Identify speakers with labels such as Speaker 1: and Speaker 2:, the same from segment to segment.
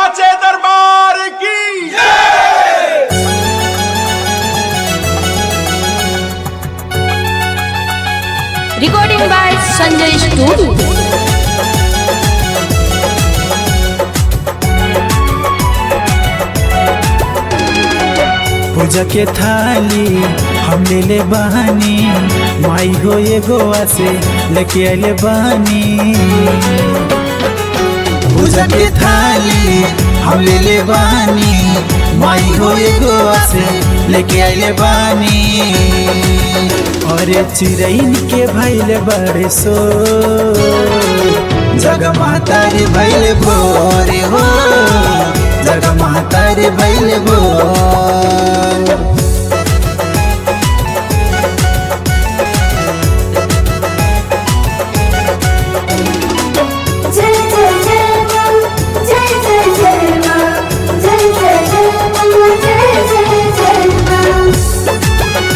Speaker 1: साचे दरबार की
Speaker 2: recording by Sanjay Studio.
Speaker 3: पूजा के थाली हम ले ले बहानी माई हो ये गोवा से लेके आले बहानी पूजा के थाली हम ले ले बहानी माई हो ये गोवा से लेके आले बहानी और चिरैन के भैले बड़े सो जग मातारी भैले भोरे हो जग मातारी भैले भोर
Speaker 4: जय जय जय मां जय जय जय मां जय जय जय मां जय जय जय मां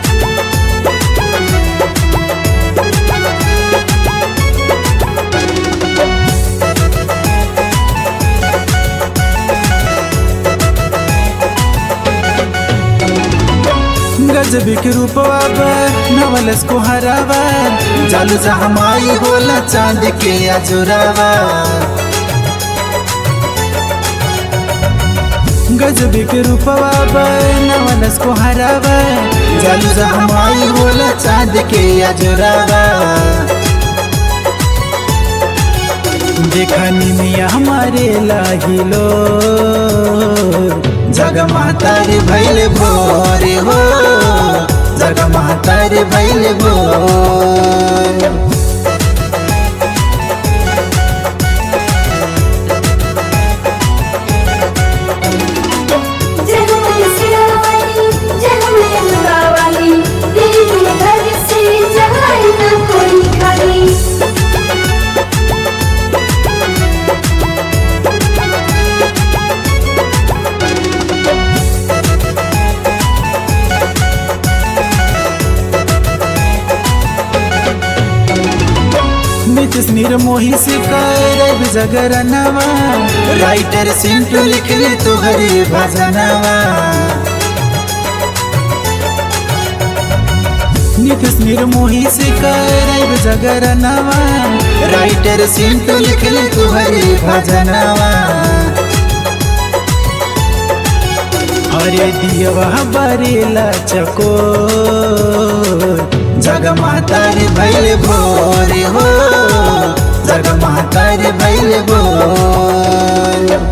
Speaker 3: गजब के रूपवा नवलस को हरावा जालू जहमाई होला चांद के अजुरावा गजब के रूपवा नवलस को हरावा जालू जहमाई होला चांद के अजुरावा देखनी मिया हमारे लागिलो जग मातारी भैले भोरे हो जग मातारी भैले भोर
Speaker 4: जय हो मैया सिरावाली जय हो मैया दुर्गावाली तेरे घर से जाए ना कोई खाली
Speaker 3: नितिश निर्मोही से करब जगरनवा राइटर सिंटू लिख ले तुहरे भजनवा नितिश निर्मोही से करब जगरनवा राइटर सिंटू लिख ले तुहरे भजनवा हरे दियवा बरेला चको जग मातारी भैले भोरे हो जग मातारी भैले भोर